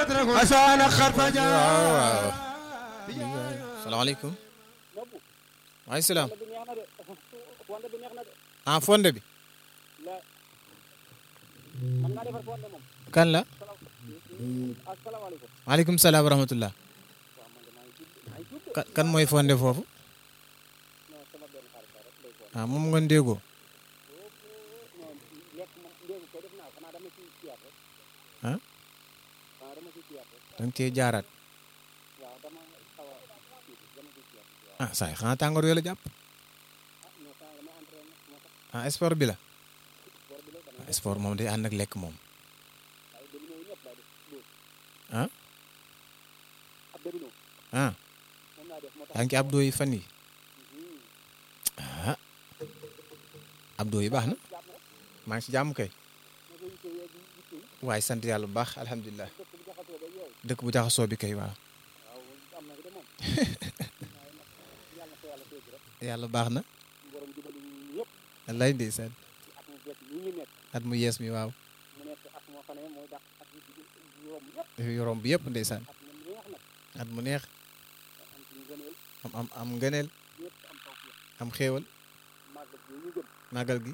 أسان خرفجا waaw waaw salaamaaleykum waaleykum salaam ah fonde bi kan la maaleykum salaam wa rahmatullah kan kan mooy fonde foofu ah moom nga ndéegoo ah danga cee jaaraat ah saay xanaa tàngoor yoo la jàpp ah sport bi la ah sport moom day ànd ak lekk moom ah ah yaa ngi ci abdoo yi fan yi ah abdoo yi baax na maa ngi ci jàmm kay waaye sant yàlla bu baax alhamdulilah dëkk bu jaxasoo bi kay waaw yàlla baax na wallaay ndeysaan at mu yees mi waaw yorom bi yëpp ndeysaan at mu neex am am am ngëneel am xéewal màggal gi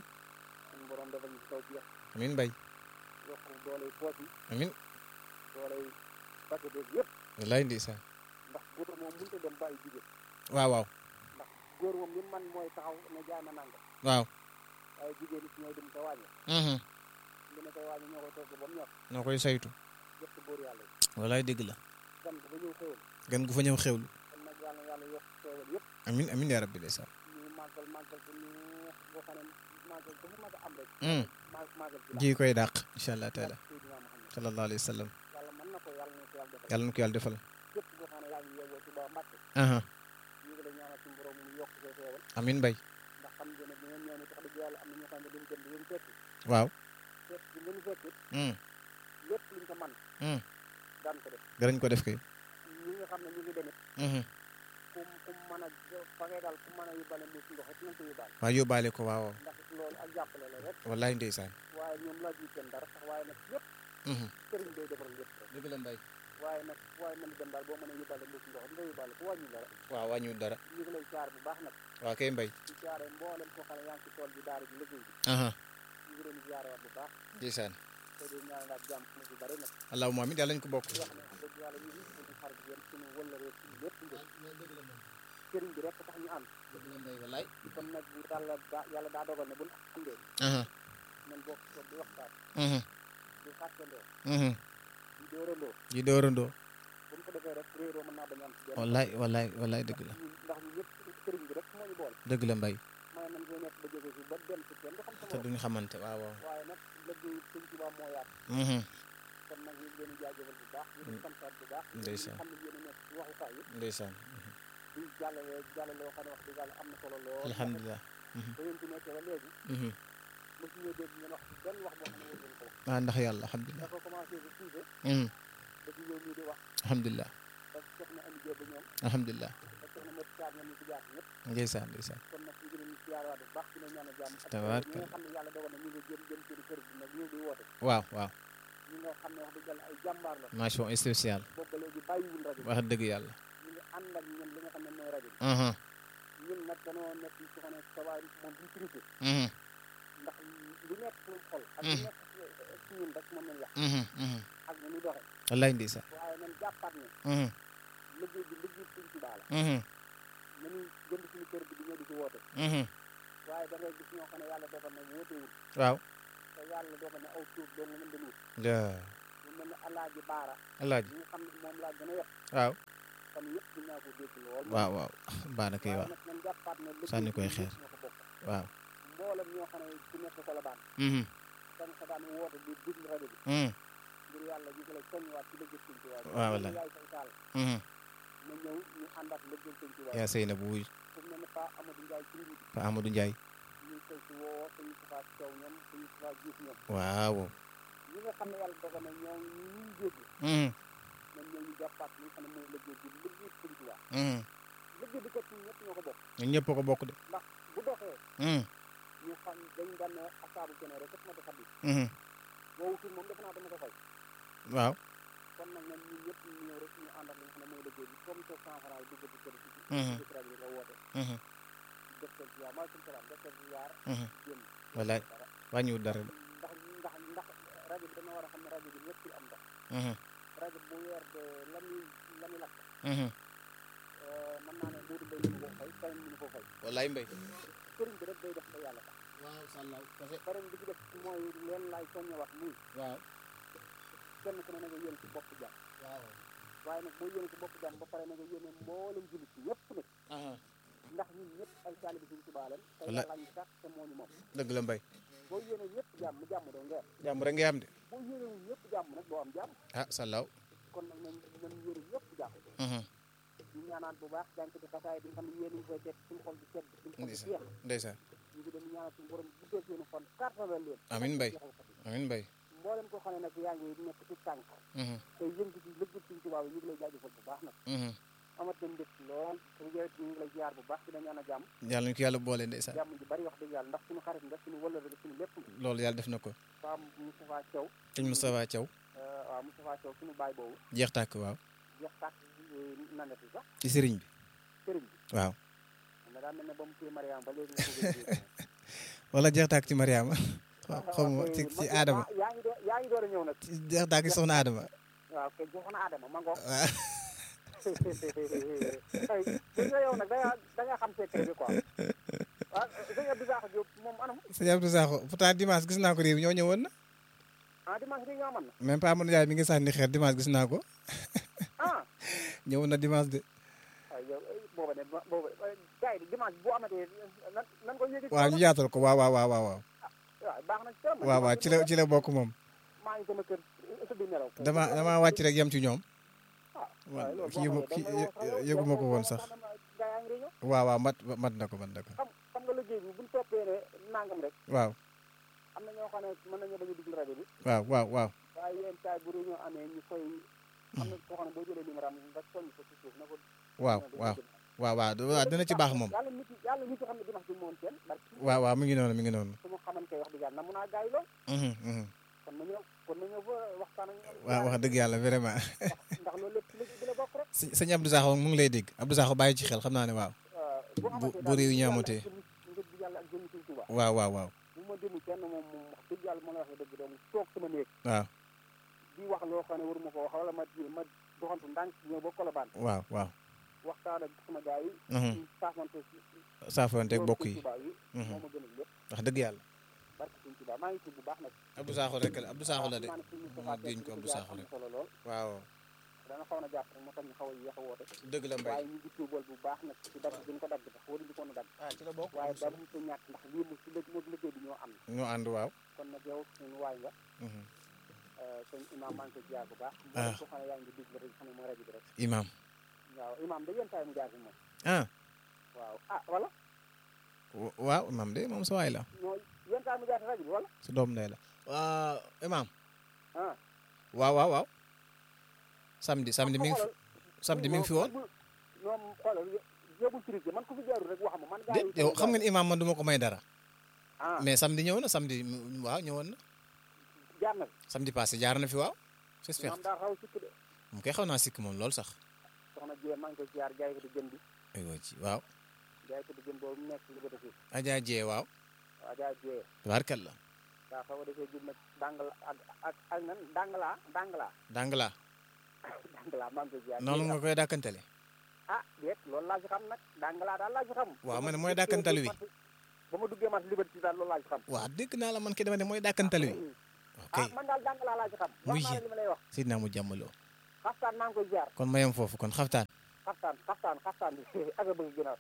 amin bay amin wallaay ndeysaan waaw waaw góor moom li man mooy taxaw ne jaay ma nangam waaw waaye jigéen ñi ñooy dem te wàññi mhm li ne koy wàññi ñoo koy togg ba mu ñor noo koy saytu jëf ci góor yàlla yi wallaay dëgg la gan ko ba ñëw xéwal gan gu fa ñëw xewlu kon nag yàlla yàlla yokk xéwal yëpp amin amin yaa rabbi ndeysaan ñu màggal màggal ko neex boo xam ne màggal ko fu mag a am rek Mm. ma- màggal ci ji koy dàq incha allah taala Seydina Muhammad sallallahu alayhi wa sallam yàlla mën na ko yàlla na ko yàlla defal yàlla na ko yàlla defal képp boo xam ne yaa ngi yeewoo ci ba Mbàkke aha ñu ngi lay ñaanal suñu borom mu yokk say xéwal amin bay ndax xam ngeen ne bi ngeen ñëw ne tax dëgg yàlla am na ñoo xam ne dañu gën di leen fekki waaw fekk bi ngeen fekki mm lépp luñ ko man mm daan ko def danañ ko def kay ñi nga xam ne ñu ngi demit mhm ku ku mën a fa ngay daal ku mën a yóbbaale mbuus ndox it nañ ko yóbbaale waaw yóbbaale ko waaw ndax loolu ak jàppale la rek wallaay ndeysaan waaye ñoom laaj ñu kenn dara sax waaye nag lépp mhm sëriñ day defal lépp rek dëgg la mbay waaye nag waaye mën a dem daal boo mën a yóbbaale mbuus ndox nga yóbbaale ku wàññi dara waaw wàññiwul dara ñu ngi lay caar bu baax nag waaw kay mbay di caare mboolem koo xam ne yaa ngi ci tool bi daara ji liggéey bi aha ñu ngi leen di jaarewaat bu baax ndeysaan te di ñaanalaat jàmm fu ci bari nag allahumma amin yàlla ñu ko bokk di wax ne wax dëgg yàlla ñu ngi suñu xarit yéen suñu wëllëree suñu lépp ngeen sëriñ bi rek tax ñu ànd dëgg la mbay wallaay kon nag bu yàlla daa yàlla daa dogal ne buñ àndee aha nañ bokk toog di waxtaan mhm di xàccandoo mhm di dóorandoo ji doorandoo bu ñu ko defee rek réeroo mën naa bañ a am ci benn wallaay wallaay wallaay dëgg la ñun ndax ñu ñëpp sëriñ bi rek moo ñu boole dëgg la mbay mën nañ koy nekk ba jóge fi ba dem ci kenn du xam te sama duñu xamante waaw waaw waaye nag liggéey sëñ Tuubaa moo yaatu mhm kon nag ñu ngi leen di jaajëfal bu baax ñu ngi santaat bu baax ñu Ndeysaan. xam ne yéen a nekk ci waxukaay yi ndeysaan di jàllale jàllale loo xam ne wax dëgg yàlla am na solo lool alhamdulilah ba ngeen ci nekkee ba léegi mhm mosu ñoo dégg ngeen wax ci benn wax boo xam ne war ngeen ko wax ah ndax yàlla alhamdulilah dafa commencé ba suufe mhm ba ci yow mii di wax alhamdulilah ba soxna Ami Jóob ba ñoom alhamdulilah ba soxna Mati Caar ñoom ñu ci jaar ñëpp ndeysaan ndeysaan kon nag ñu ngi leen di siyaarewaat bu baax dina ñaan a jàmm ak Tabaarkalla. ñi nga xam ne yàlla dogal na ñu ngi jëm jëm seen kër gi nag ñëw di woote waaw waaw ñi nga xam ne wax dëgg yàlla ay jàmbaar la mention spéciale boobu ba léegi bàyyiwul rajo bi wax dëgg yàlla ñu ngi ànd ak ñun li nga xam ne mooy rajo bi mhm ñun nag dañoo nekk ci xam ne sa waay moom duñ triché mhm ndax lu nekk suñu xol ak lu Mhm. nekk ci ñun rek moom lañ wax mhm mhm ak nu ñuy doxe wallaay ndeysaan waaye nañ jàppaat ne mhm liggéey bi liggéey suñ Tuubaa la mhm nañuy jënd suñu kër bi di ñëw di ci woote mhm waaye da ngay gis ñoo xam ne yàlla dogal na wootewul waaw te yàlla dogal na aw suuf doo nga mën di wut la lu mel ne alaaji baara alaaji ñi nga xam ne moom laa gën a yet waaw fan yëpp di naa ko dégg lool waaw waaw baax na kay waaye waaw nag nañ jàppaat ne liggéey Sànni bi koy ñun xeer. ñëpp ñoo ko bokk waaw mboolem ñoo xam ne ku nekk ko la baan mhm da nga ko daan woote di déglu rajo bi mhm ngir yàlla ñu ngi lay soññiwaat ci liggéey Sëñ Tuubaa bi. waaw wallaay. yaay say taal mhm na ñëw ñu àndaat liggéey Sëñ Tuubaa bi. yaa sëy na bu wuy fu mu ne ni Pa Amadou Ndiaye ci nit Pa Amadou Ndiaye ñu ngi koy ci woo suñu Moustapha Thiaw ñoom suñu Moustapha Diouf ñoom waaw ñi nga xam ne yàlla dogal na ñoo ñi ñuy dégg mhm nañ ñëw ñu jàppaat li nga xam ne mooy liggéey bi liggéey Sëñ Tuubaa mhm liggéey bi kat ñun ñëpp ñoo ko bokk ñun ñëpp ko bokk de ndax bu doxee mhm ñu xam dañ daan ne asaabu kene rek kat ma di xam mhm boobu tur moom defe naa dama ko fay waaw kon nag nañ ñu sa cent franc yi dugg ci kër gi Mhm. ci rajo bi nga woote Mhm. def seen ziar maaleykum salaam def seen ziar Mhm. génn wallaay dara wàññiwul dara de ndax ndax ndax rajo bi dana war a xam ne rajo bi ñëpp ci am ndox Mhm. rajo bu weer de la muy la muy lakk Mhm. mën naa ne Modou Mbaye mënu ko fay keneen mënu ko fay wallaay mbay sëriñ bi rek day def ba yàlla tax waaw sàllaw kase beneen bi ci def mooy leen laay soññewaat muy waaw kenn ku ne na nga yéene ci bopp jàmm waaw waaye nag boo yéene ci bopp jàmm ba pare na nga yéene mboolem jullit ci ñëpp nag aha ndax ñun ñëpp ay taalibe Sëriñ Tuubaa lañ te Walla- yàlla ñu sax te moo ñu moom dëgg la mbay boo yéene ñëpp jàmm jàmm doo ngeer jàmm rek ngay am de boo yéenewul ñëpp jàmm nag doo am jàmm ah sàllaw kon nag nañ nañ yéene ñëpp jàmm Mhm. ñu ñaanaan bu baax jànk ci xasaay bi nga xam ne yéen a ngi koy teg suñu xol bi sedd suñu xol bi ndeysaan jeex ndeysaan ñu ngi leen ñaanal suñu borom guddal seeni fan kàttanal leen Amiin Mbaye. jeexal ko fi. amiin mbay mboolem koo xam ne nag yaa ngi nekk ci tànk Mhm. te yëngu ci lëgg suñu tubaab yi ñu ngi lay jaajëfal bu baax nag Mhm. amat nañ mbég lool te yow it ñu ngi lay ziar bu baax dina ñaan a jàmm yàlla ñu ko yàlla boole ndeysaan jàmm ji bari wax dëgg yàlla ndax suñu xarit nga suñu wëllëre nga suñu lépp nga loolu yàlla def na ko Pam Moustapha Thiaw sëñ Moustapha Thiaw euh, waaw Moustapha Thiaw suñu baay boobu jeex tàkk waaw jeex tàkk nanet yi sax ci sëriñ bi sëriñ bi waaw xam nga daa mel ne ba mu téye Mariam ba léegi nga ko gën wala jeex tàkk ci Mariama xaw ma ci ci Adama yaa ngi door yaa ngi door a ñëw nag ci jeex tàkk ci soxna Adama waaw kay joxoon Adama ma ngoog waaw ay bu nga yow nag da nga da nga xam secret bi quoi waaw sëñ Abdou Sakho Diop moom anam sëñ Abdou Sakho pourtant dimanche gis naa ko réew ñoo ñëwoon na ah dimanche bi nga amoon na même pas Amadou Ndiaye mi ngi sànni xeer dimanche gis naa ko ah ñëwoon na dimanche de ay yow ay booba ne ba- booba gars yi dimanche bu amatee nan nan ko yëgi waaw ñu yaatal ko waaw waaw waaw waaw waaw waaw baax na ci trop waaw waaw ci la ci la bokk moom maa ngi sama kër tëdd nelaw dama dama wàcc rek yem ci ñoom ah waaw loolu kii yëgu boo kii xamee da ngay yëguma ko woon wax sax rek gaa yaa ngi réunion waaw waaw mat mat na ko mat na ko xam xam nga liggéey bi buñ toppee ne nangam rek waaw am na ñoo xam ne mën nañoo bañ a dugg rajo bi waaw waaw waaw waaye yenn saa yi bu réunion amee ñu koy am na koo xam ne boo jëlee numéro am nga soññ ko ci suuf na ko waaw waaw waaw waaw du- waaw dina ci baax moom yàlla nit yi yàlla nit yi xam ne dimanche bi moom kenn barki waaw waaw mi ngi noonu mi ngi noonu su ma xamante wax dëgg yàlla na mun a gaay lool Mhm, mhm. kon na ñëw kon na ñëw fa waxtaan ak ñoom waaw wax dëgg yàlla vraiment ndax ndax loolu lépp ci liggéey bi la bokk rek sëñ sëñ Abdou Sakho mu ngi lay dégg Abdou Sakho bàyyi ci xel xam naa ne waaw bu bu- bu réew ñi amatee. ngir bi yàlla ak jëmmi suñ tubaab waaw waaw waaw bu ma demu kenn moom moom wax dëgg yàlla ma la waxee dëgg donc toog sama néeg waaw di wax loo xam ne waruma ko wax wala ma di ma doxantu ndànk ñëw ba Colobane waaw waaw waxtaan ak sama gars yi Mhm. ñu saafante si saafoonteeg bokk yi tubaab yi Mhm. moo ma gënal lépp wax dëgg yàlla barke suñ tubaab maa ngi tudd bu baax nag Abdou Sakho rek la Abdou Sakho la de xam naa ne suñu ma Moustapha déñ ko Diop Abdou di Sakho am rek na solo lool waaw dana xaw na jàpp rek moo tax ñu xaw a yéex a woote dëgg la mbay waaye ñu ngi tuubal bu baax nag ci dagg bi ñu ko dagg sax waruñu ko woon a dagg ah ci la bokk waaye ba mu ko ñàkk ndax lii mu si lëg moog liggéey bi ñoo am ñoo ànd waaw kon nag yow suñu waay nga Mhm. sëñ imam maa ngi koy ziar bu baax Ah. ko xam ne yaa ngi dégg rek xam ne mooy rajo bi rek imam waaw imam da yenn saa yi mu jaar fi moom ah waaw ah wala wa- waaw imam de moom sa waay la ñoo yenn saa yi mu jaar fi rajo bi wala sa doom ndey la waaw imam ah waaw waaw waaw samedi samedi mi ngi fi samedi mi ngi fi woon ñoom xoolal yóbbul trique man ku fi jaarul rek wax ma man de yow xam nga ni imam man du ma ko may dara ah mais samedi ñëw na samedi mm, waaw ñëwoon na jaar na fi samedi passé jaar na fi waaw j'espère imam daa xaw a sikk de mu koy xaw naa sikk moom lool sax soxna Dieng maa ngi koy ziar jaay ko di jën bi aywa ci waaw jaay ko di jën boobu mu nekk li ko defee Adja Jee waaw waaw jaay Dieng tabaarkalla daa xaw a defee jub nag dangala ak ak ak nan dangala dangala dangala dangala maa ngi koy ziar noonu nga koy dàkkantale ah déet loolu laa ci xam nag dangala daal laa ci xam waaw Ba ma ne ma mooy duggee dàkkantal wi. marché- ba ma duggee marché liberté daal loolu laa ci xam waaw dégg naa la man kay dama ne mooy dàkkantal wi ok ah man daal dangala laa ci xam wax Muy naa la yéen. li ma lay wax Seydina mu jàmmaloo xaftaan maa ngi koy ziar kon ma yem foofu kon xaftaan xaftaan xaftaan xaftaan bi ak a bëgg ginnaaw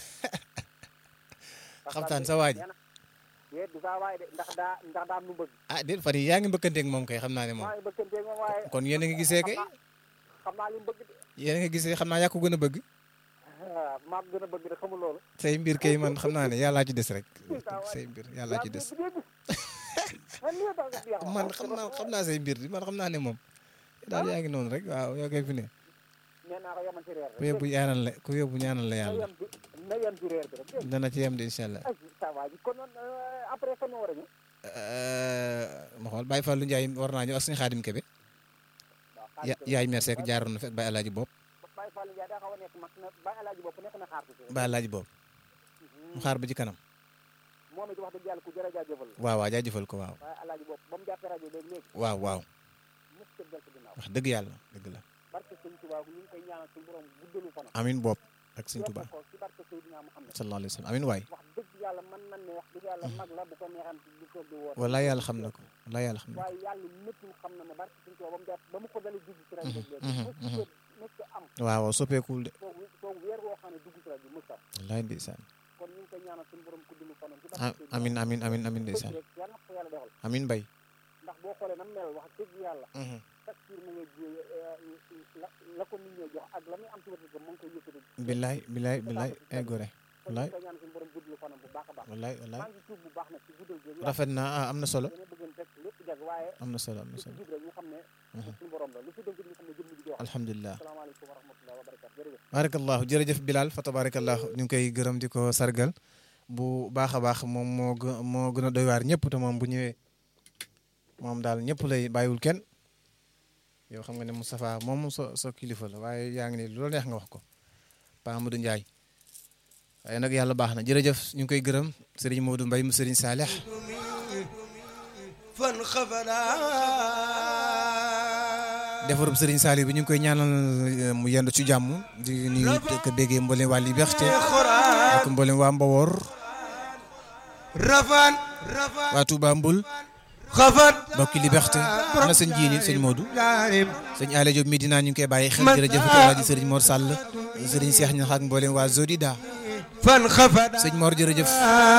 xaftaan sa waa ji nee na déet du saa waay de ndax daa ndax daa am lu bëgg ah déet fan yi yaa ngi mbëkkanteeg moom kay xam naa ne moom maa ngi bëgganteeg moom waaye kon yéen a ngi gisee kay xam naa xam naa li mu bëgg de yéen a ngi gisee xam naa yaa ko gën a bëgg ah maa ko gën a bëgg de xamul loolu say mbir kay man xam naa ne yàllaa ci des rek say mbir yàllaa ci des man lii tax nga jeex man xam naa xam naa say mbir di man xam naa ne moom daal yaa ngi noonu rek waaw yoo koy fi ne nee naa ko yemal ci reer ku yóbbu ñaanal la ku yóbbu ñaanal la na yàlla yem ci na yem ci reer bi rek dégg nga dana ci yem de incha allah ay sa waa ji kon noonu après fan war a ñëw ma xool Baye Fallou Ndiaye war naa ñëw ak suñu xaadim Kebe waaw ya yaay mer Seck jaaroon na fi ak Baye Alaaji Bopp Baye Alaaji Fall Ndiaye daa xaw a nekk mag na ba alaaji bopp nekk na xaar tuuti rek ba laaj boobu mu xaar ba ci kanam moom it wax dëgg yàlla ku jërë jaajëfal la waaw waaw jaajëfal ko waaw waaye alaaji bopp ba mu jàppee rajo léegi léegi waaw waaw mës ko del ko ginnaaw wax dëgg yàlla dëgg la barke sëñ Tuubaa ñu ngi koy ñaanal suñu borom guddalu fanam amin bopp ak sëñ Tuubaa ko ci barke Seydina Muhammad sallallahu alayhi wa sallam amin waay wax dëgg yàlla mën nañ ne wax dëgg yàlla mag la bu ko neexan du ko di woote wallaay yàlla xam na ko wallaay yàlla xam na ko waaye yàlla métti xam na ne barke sëñ Tuubaa ba mu jàpp ba mu ko dalee dugg ci rajo léegi mhm, mës ko mës ko am waaw waaw soppeekul de toog toog weer woo xam ne dugg ci rajo mës ko am wallaay ndeysaan kon ñu ngi koy ñaanal suñu borom guddalu fanam ci ah barke Seydina amin amin amin amin bëgg ndeysaan rek yàlla na ko yàlla defal amin bay ndax boo xoolee nam mel wax dëgg yàlla chaque jour mu ngi ji la la ko nit ñi jox ak la muy am ci wërsëg mu ngi koy yëkkati billaay billaay billaay ay gore kon ñu wallaay ngi koy ñaan suñu borom guddalu fanam bu baax a baax wallaay wallaay maa ngi tuub bu baax nag ci guddal gi rafet na ah am na solo dama bëggoon rek lépp jag waaye am na solo am na lu ci solo jub rek ñu xam ne suñu borom la lu ci dëgg ñu xam ne jëmm ji di wax alhamdulilah asalaamaaleykum wa rahmatulah wa barakatu jërëjëf barakallahu jërëjëf Bilal fa tabarakallahu ñu ngi koy gërëm di ko sargal bu baax a baax moom moo gë moo gën a doy waar ñëpp te moom bu ñëwee moom daal ñëpp lay bàyyiwul kenn yow xam nga ne Moustapha moom sa sa kilifa la waaye yaa ngi ne lu la neex nga wax ko Pa Amadou Ndiaye waaye nag yàlla baax na jërëjëf ñu ngi koy gërëm Serigne Modou Mbaye mu Serigne Saleh fan xafada defarub Serigne Saliou bi ñu ngi koy ñaanal eh, mu yendu ci jàmm di nuyu ko béggee mboolem waa Liberté ak mboolem waa Mbawor rafan rafan waa Touba Mbul xafat mbokki Liberté ana sëñ jiini sëñ Modou jaarim sëñ Alé Diop Medina ñu ngi koy bàyyi xel jërëjëf Alaaji Serigne Mor Sall Serigne Cheikh Niax ak mboolem waa Zodida fan xafada sëñ Mor jërëjëf